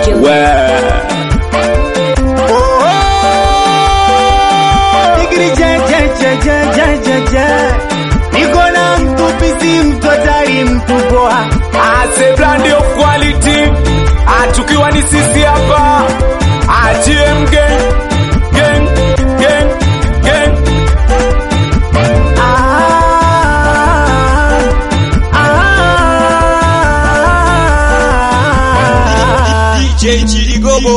Digiri je je je je je je je. Niko na mtu pisi mtu hatari mtu poa. Ase brand of quality. Atukiwa ni sisi hapa. ATM gang. Gang. Gang. Gang. Ah, ah. DJ Chiligobo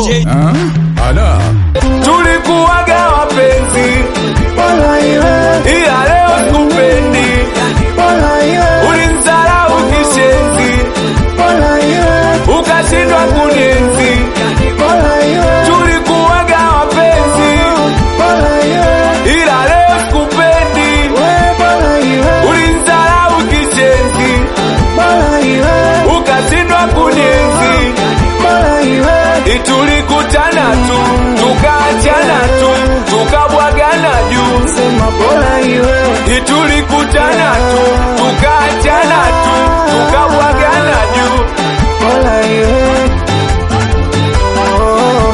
Tulikuwaga wapenzi. Bora iwe, Ila leo sikupendi. bora iwe, Ulinizarau kishenzi. bora iwe, Ukashindwa kunienzi. bora iwe, Tulikuwaga wapenzi. bora iwe, Ila leo sikupendi. we bora iwe, Ulinizarau kishenzi. bora iwe, Ukashindwa kunienzi. bora iwe. Tulikutana tu, tukaachana tu, tukabwagana juu. Sema bora iwe, Tulikutana tu, tukaachana tu, tukabwagana juu. bora iwe. Oh.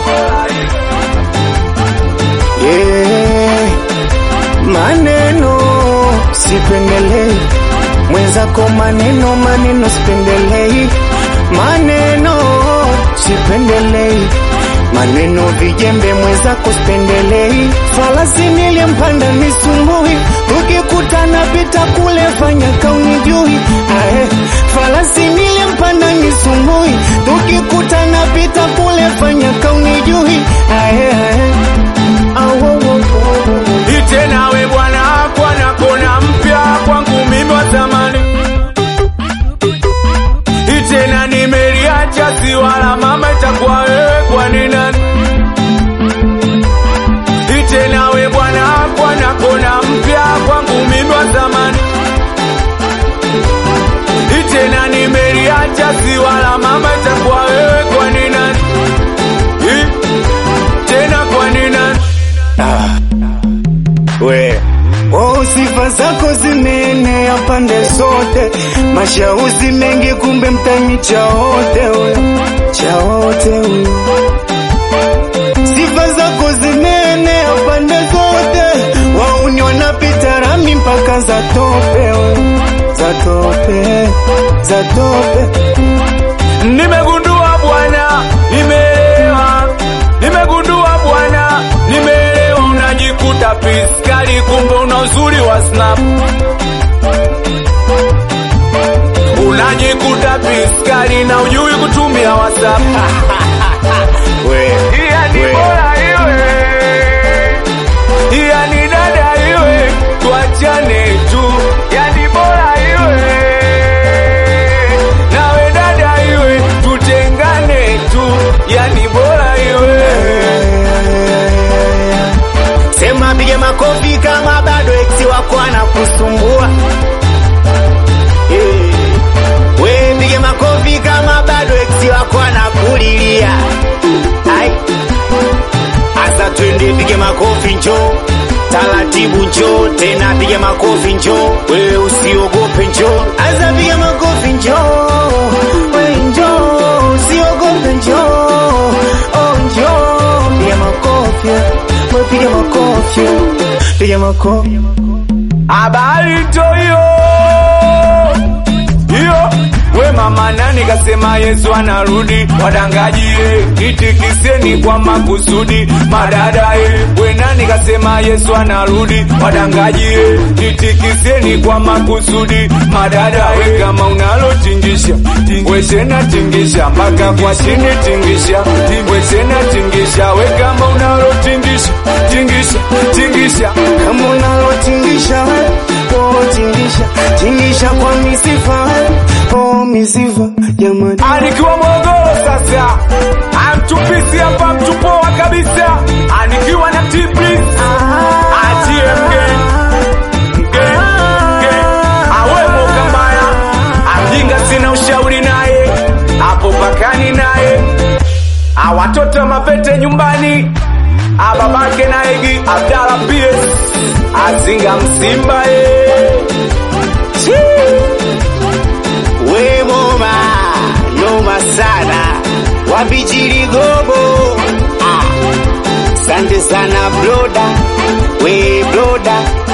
Yeah. Maneno sipendelei, mwenzako maneno maneno sipendelei, maneno sipendelei, maneno vijembe mwenzako sipendelei, falasi nilimpanda nisumbui, tukikutana pita kule fanya kaunijui, ae, falasi nilimpanda nisumbui, tukikutana pita kule fanya kaunijui, ae, ae. Awo, wo, wo, wo. Ite nawe bwana, bwana kona mpya kwangu mimi wa zamani. Ite na nimeliacha si wala mama, itakuwa wewe kwani nani? Ite nawe bwana, bwana kona mpya kwangu mimi wa zamani. Ite na nimeliacha si wala mama, itakuwa wewe kwani nani? Ih, Tena kwani nani? we oh, sifa zako zimeenea pande zote, mashauzi mengi, kumbe mtani chaote we chaote we. Sifa zako zimeenea pande zote, wauni wanapita rami mpaka za tope we za tope za tope Nimegundua bwana, nimeelewa. Nimegundua bwana, nimeelewa. Unajikuta piskali, kumbe una uzuri wa snap. Unajikuta piskali na ujui kutumia WhatsApp. we Iya ni we. bora iwe, iya ni dada iwe, tuachane tu. Yani bora iwe, nawe dada iwe, tutengane tu. Yani bora iwe. Sema pige makofi kama bado ex wako anakusumbua. Eh, We pige makofi kama bado ex wako anakulilia. Ai. Asa twende pige makofi njoo. Taratibu njoo tena pige makofi njoo. Wewe usiogope njoo. Asa pige makofi njoo. We njoo usiogope njoo. Oh njoo pige makofi. We pige makofi. Pige makofi. Habari to hiyo hiyo, we mama nani kasema Yesu anarudi? Wadangajie itikiseni kwa makusudi, madadae we nani kasema Yesu anarudi? Wadangajie itikiseni kwa makusudi, madadae kama unalotingisha we tena tingisha mpaka kwa chini tingisha, we tena tingisha we kama unalotingisha tingisha tingisha kama unalotingisha oh tingisha tingisha kwa misifa oh misifa jamani Anikiwa Morogoro sasa, amtupisi hapa mtupoa kabisa, anikiwa na Tiblis ATM gang gang gang, awemo kambaya, amjinga sina ushauri naye, hapo pakani naye, awatoto mapete nyumbani, ababake na Egi Abdala PS azinga msimba eh. we moma noma sana wapi chiligobo ah. sante sana broda we broda